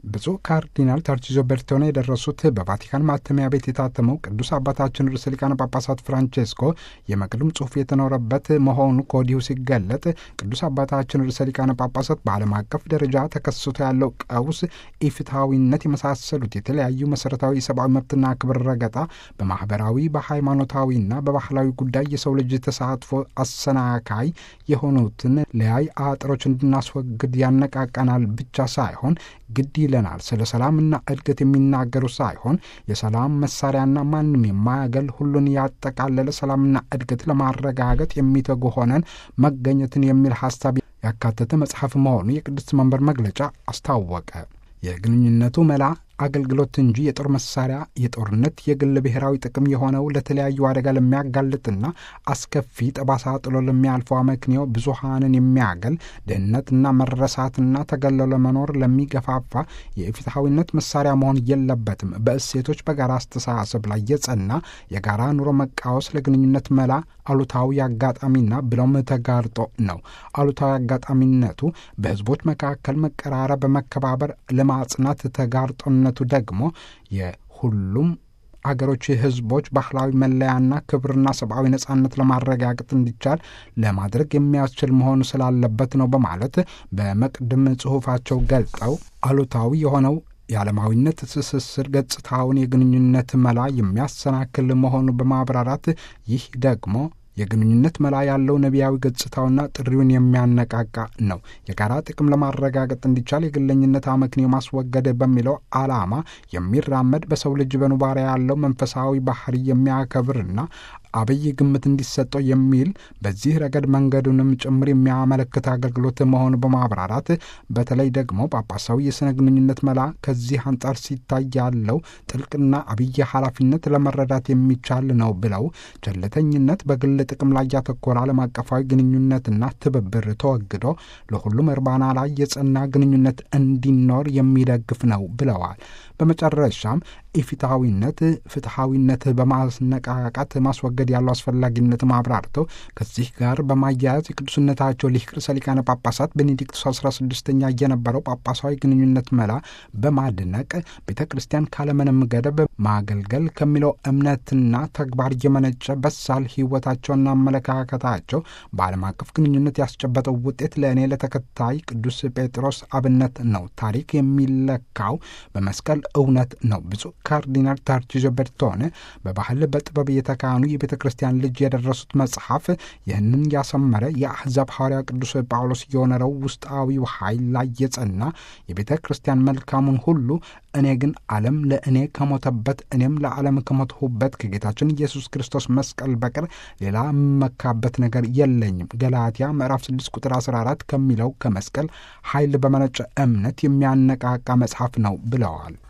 ብፁዕ ካርዲናል ታርቺዞ ቤርቶኔ የደረሱት በቫቲካን ማተሚያ ቤት የታተመው ቅዱስ አባታችን ርዕሰ ሊቃነ ጳጳሳት ፍራንቼስኮ የመቅድም ጽሑፍ የተኖረበት መሆኑ ከወዲሁ ሲገለጥ ቅዱስ አባታችን ርዕሰ ሊቃነ ጳጳሳት በዓለም አቀፍ ደረጃ ተከስቶ ያለው ቀውስ፣ ኢፍትሐዊነት የመሳሰሉት የተለያዩ መሠረታዊ የሰብአዊ መብትና ክብር ረገጣ በማኅበራዊ በሃይማኖታዊና በባህላዊ ጉዳይ የሰው ልጅ ተሳትፎ አሰናካይ የሆኑትን ለያይ አጥሮች እንድናስወግድ ያነቃቃናል ብቻ ሳይሆን ግድ ይለናል። ስለ ሰላምና እድገት የሚናገሩ ሳይሆን የሰላም መሳሪያና ማንም የማያገል ሁሉን ያጠቃለለ ሰላምና እድገት ለማረጋገጥ የሚተጉ ሆነን መገኘትን የሚል ሀሳብ ያካተተ መጽሐፍ መሆኑ የቅድስት መንበር መግለጫ አስታወቀ። የግንኙነቱ መላ አገልግሎት እንጂ የጦር መሳሪያ የጦርነት የግል ብሔራዊ ጥቅም የሆነው ለተለያዩ አደጋ ለሚያጋልጥና አስከፊ ጠባሳ ጥሎ ለሚያልፈው አመክንዮ ብዙሃንን የሚያገል ድህነትና መረሳትና ተገሎ ለመኖር ለሚገፋፋ የፍትሐዊነት መሳሪያ መሆን የለበትም። በእሴቶች በጋራ አስተሳሰብ ላይ የጸና የጋራ ኑሮ መቃወስ ለግንኙነት መላ አሉታዊ አጋጣሚና ብለውም ተጋርጦ ነው። አሉታዊ አጋጣሚነቱ በህዝቦች መካከል መቀራረብ፣ በመከባበር ለማጽናት ተጋርጦነቱ ደግሞ የሁሉም አገሮች ህዝቦች ባህላዊ መለያና ክብርና ሰብአዊ ነጻነት ለማረጋገጥ እንዲቻል ለማድረግ የሚያስችል መሆኑ ስላለበት ነው በማለት በመቅድም ጽሑፋቸው ገልጠው አሉታዊ የሆነው የዓለማዊነት ትስስር ገጽታውን የግንኙነት መላ የሚያሰናክል መሆኑ በማብራራት ይህ ደግሞ የግንኙነት መላ ያለው ነቢያዊ ገጽታውና ጥሪውን የሚያነቃቃ ነው። የጋራ ጥቅም ለማረጋገጥ እንዲቻል የግለኝነት አመክንዮ ማስወገድ በሚለው ዓላማ የሚራመድ በሰው ልጅ በኑባሪያ ያለው መንፈሳዊ ባህሪ የሚያከብርና አብይ ግምት እንዲሰጠው የሚል በዚህ ረገድ መንገዱንም ጭምር የሚያመለክት አገልግሎት መሆኑ በማብራራት በተለይ ደግሞ ጳጳሳዊ የሥነ ግንኙነት መላ ከዚህ አንጻር ሲታይ ያለው ጥልቅና አብይ ኃላፊነት ለመረዳት የሚቻል ነው ብለው ቸልተኝነት በግል ጥቅም ላይ ያተኮረ ዓለም አቀፋዊ ግንኙነትና ትብብር ተወግዶ ለሁሉም እርባና ላይ የጸና ግንኙነት እንዲኖር የሚደግፍ ነው ብለዋል። በመጨረሻም ኢፍትሐዊነት ፍትሐዊነት በማስነቃቃት ማስወገድ ያለው አስፈላጊነት አብራርተው ከዚህ ጋር በማያያዝ የቅዱስነታቸው ሊቅ ርዕሰ ሊቃነ ጳጳሳት ቤኔዲክቱስ አስራ ስድስተኛ የነበረው ጳጳሳዊ ግንኙነት መላ በማድነቅ ቤተ ክርስቲያን ካለምንም ገደብ ማገልገል ከሚለው እምነትና ተግባር የመነጨ በሳል ሕይወታቸውና አመለካከታቸው በዓለም አቀፍ ግንኙነት ያስጨበጠው ውጤት ለእኔ ለተከታይ ቅዱስ ጴጥሮስ አብነት ነው። ታሪክ የሚለካው በመስቀል እውነት ነው። ብፁዕ ካርዲናል ታርቺዞ ቤርቶኔ በባህል በጥበብ የተካኑ የቤተ ክርስቲያን ልጅ የደረሱት መጽሐፍ ይህንን ያሰመረ የአሕዛብ ሐዋርያ ቅዱስ ጳውሎስ የሆነረው ውስጣዊው ኃይል ላይ የጸና የቤተ ክርስቲያን መልካሙን ሁሉ እኔ ግን ዓለም ለእኔ ከሞተበት እኔም ለዓለም ከሞትሁበት ከጌታችን ኢየሱስ ክርስቶስ መስቀል በቀር ሌላ የምመካበት ነገር የለኝም። ገላትያ ምዕራፍ 6 ቁጥር 14 ከሚለው ከመስቀል ኃይል በመነጨ እምነት የሚያነቃቃ መጽሐፍ ነው ብለዋል።